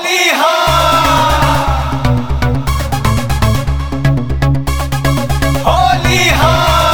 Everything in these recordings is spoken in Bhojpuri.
होली हा होली हा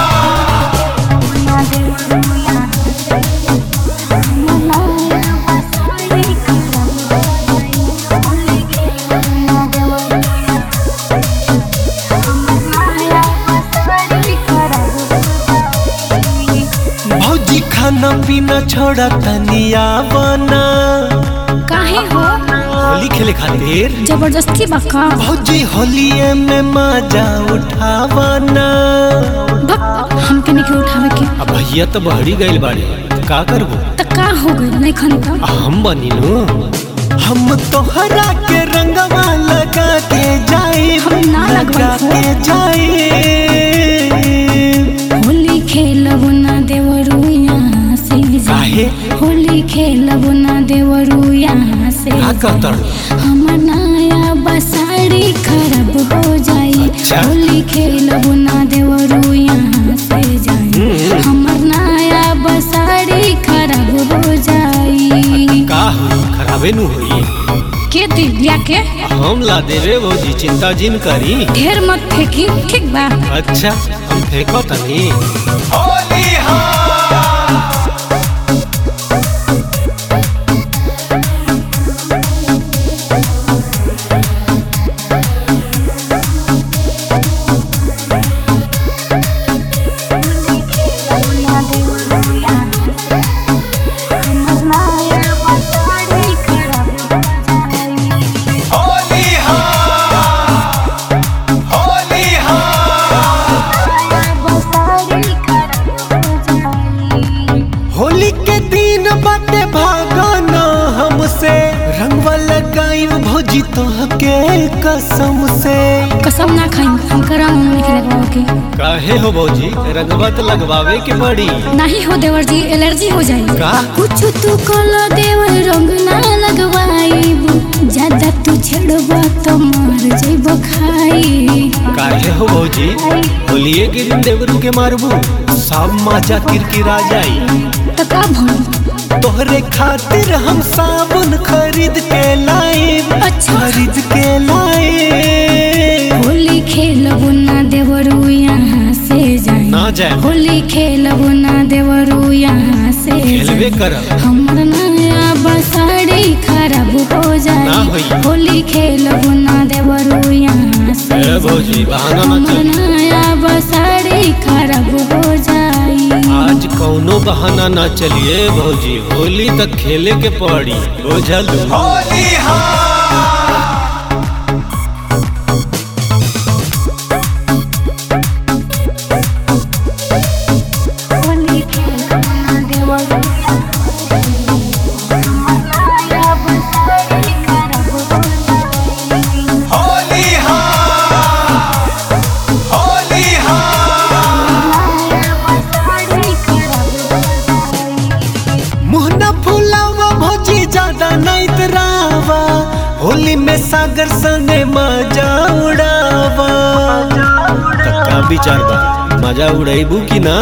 भौजी खाना पीना छोड़ा तनिया बना काहे हो होली खेले खातिर जबरदस्ती बका भौजी होलिये में मजा उठावना भक हमके नहीं उठावे के अब भैया तो बहरी गइल बाड़े का करबो त का हो गइल नहीं खन त हम बनी नु हम तोहरा के रंगवा लगा के जाए हम ना लगवाई लगा हो। के जाए होली खेलब ना देवरू यहाँ से काहे? होली खेलब ना देवरू यहाँ से का कहतर हमर नया बसाड़ी खराब हो जाई अच्छा। होली खेलब ना देवरू यहाँ से जाई हम्म। हमर नया बसाड़ी खराब हो जाई का होई खराबे नु होई के दिव्या के हम ला देवे भौजी चिंता जिन करी ढेर मत फेंकी ठीक बा अच्छा हम फेंको तनी होली हा होली हा होली हा होली के दिन बाटे भागना हमसे रंगवा लगाई भौजी तोहके कसम से कसम ना खाई हम करा नहीं लगवाओ के काहे हो भौजी रंगवा तो लगवावे के बड़ी नहीं हो देवर जी एलर्जी हो जाए का कुछ तू कलो देवर रंग ना लगवाईबू ज्यादा तू छेड़बा तो मर जेब खाई काहे हो भौजी होलिये के दिन देवरू के मारबू सब मजा किरकिरा जाई तो का भन तोहरे खातिर हम साबुन खरीद के लाए अच्छा। खरीद के लाए होली खेलबू ना देवरू यहाँ से जाए ना जाए होली खेलबू ना देवरू यहाँ से खेलबे जाए करब हमर नया बसाड़ी खराब हो जाए ना होई। होली खेलबू ना देवरू यहाँ से ए भौजी बहाना ना हमर चल नया बसाड़ी खराब हो जाई आज कौनो बहाना ना चलिए भौजी होली तक खेले के पड़ी बुझल होली हा होली खेलबू ना देवरू होली हा होली हा मुँह न फुलावा भौजी ज्यादा नहीं तरावा होली में सागर सने मजा उड़ावा का विचार बा मजा उड़ाइबू की ना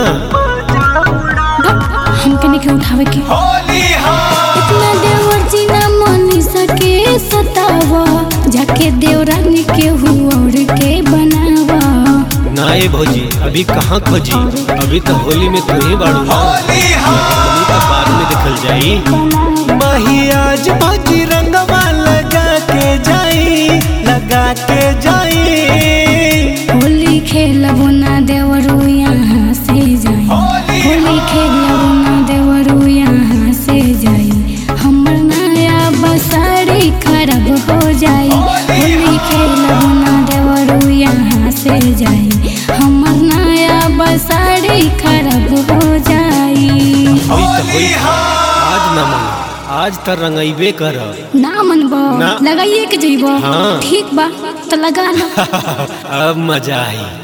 हमके नहीं उठावे के होली हा इतना देवर जी ना मन सके सतावा जाके देवरानी के हुआ के बनावा ना ए भौजी अभी कहाँ खोजी अभी तो होली में तू ही बाड़ू ना होली हा होली का बाद में देखल जाई माही आज भौजी रंगवा लगा के जाई लगा के जाई होली खेलबो ना देवरू यहाँ से जाई होली होली खेलबो ना देवरू यहाँ से जाई हमर नया बसाड़ी खराब हो जाई होली खेलबो ना देवरू यहाँ से जाई हमर नया बसाड़ी खराब हो जाई होई तो होई होली हा आज ना मन आज तो रंगैबे करब ना मनबो ना। लगाइए के जइबो हाँ। ठीक बा तो लगा लो अब मजा आई